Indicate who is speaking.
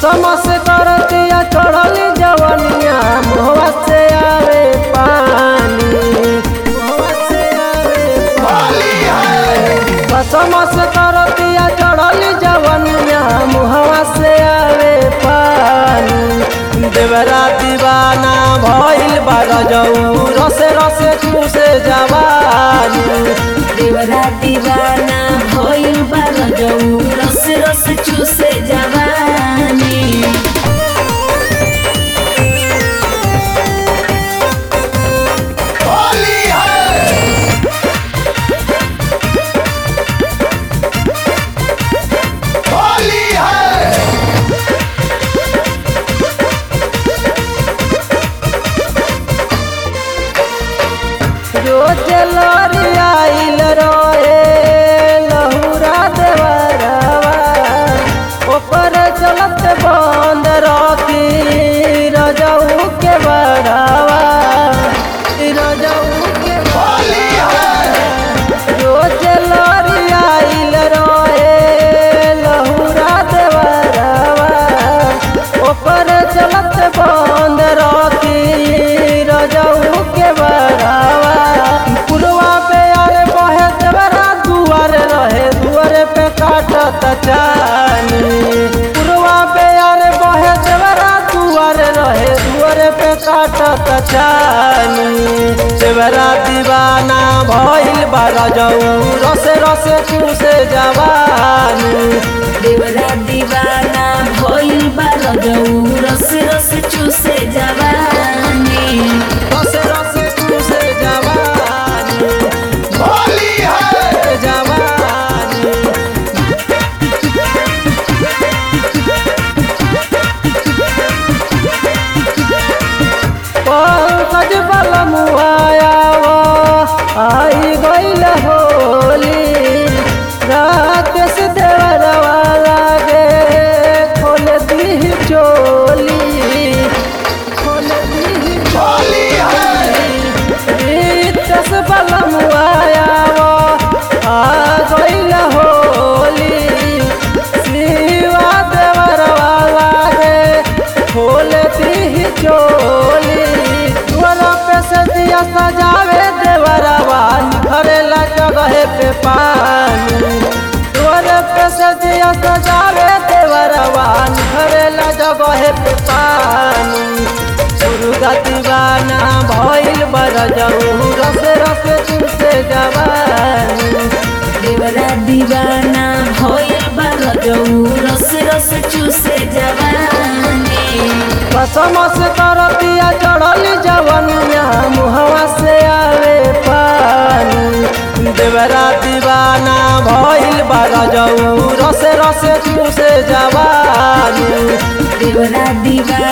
Speaker 1: कसम से करतिया चढ़ली जवनिया मुहवा से आवे पानी मुहवा से आवे पानी कसम से करतिया चढ़ली जवनिया मुहवा से आवे पानी देवरा दीवाना भइल बा रजऊ रसे रसे चूसे जवानी
Speaker 2: देवरा दीवाना भइल बा रजऊ रस रस चूसे जवानी
Speaker 1: रोज लरियाइल रहे लहुरा देवरवा ओकर चलत बंद रखी रजऊ के बड़ावा रजऊ के रोज लरियाइल रहे लहुरा देवरवा ओकर चलत बंद रखी रजऊ के बड़ावा पुरवा पे आरे बहे देवरा दुआर रहे दुआरे पे काटत चानी पुरवा पे आरे बहे देवरा दुआर रहे दुआरे पे काटत चानी देवरा दीवाना भइल बा रजऊ रसे रसे चूसे जवानी
Speaker 2: देवरा दीवाना भइल बा रजऊ रस रस चूसे जवानी
Speaker 1: रसे रसे चूसे जवानी जवानी पंकज बल मुआयावा आई गईल होली राकेश देवरवा लागे खोल दी चोली खोल दी रितस बल मुआयावा आ गईल होली शिवा देवरवा लागे खोल दी चोली दुआरा पे से दिया सजावे देवरवा निखरेला जगह पे पानी दुआरे पे से दिया सजावे देवरवा निखरेला जगह पे पानी दुर्गा दीवाना भइल बरजऊ रस रस तुमसे जवानी
Speaker 2: देवरा दीवाना भइल बा रजऊ रस रस चूसे जवानी
Speaker 1: कसम से करतिया चढ़ली जवनिया मुहवा से आवे पानी देवरा दीवाना भइल बा रजऊ रसे रसे तुमसे जवानी
Speaker 2: देवरा दीवाना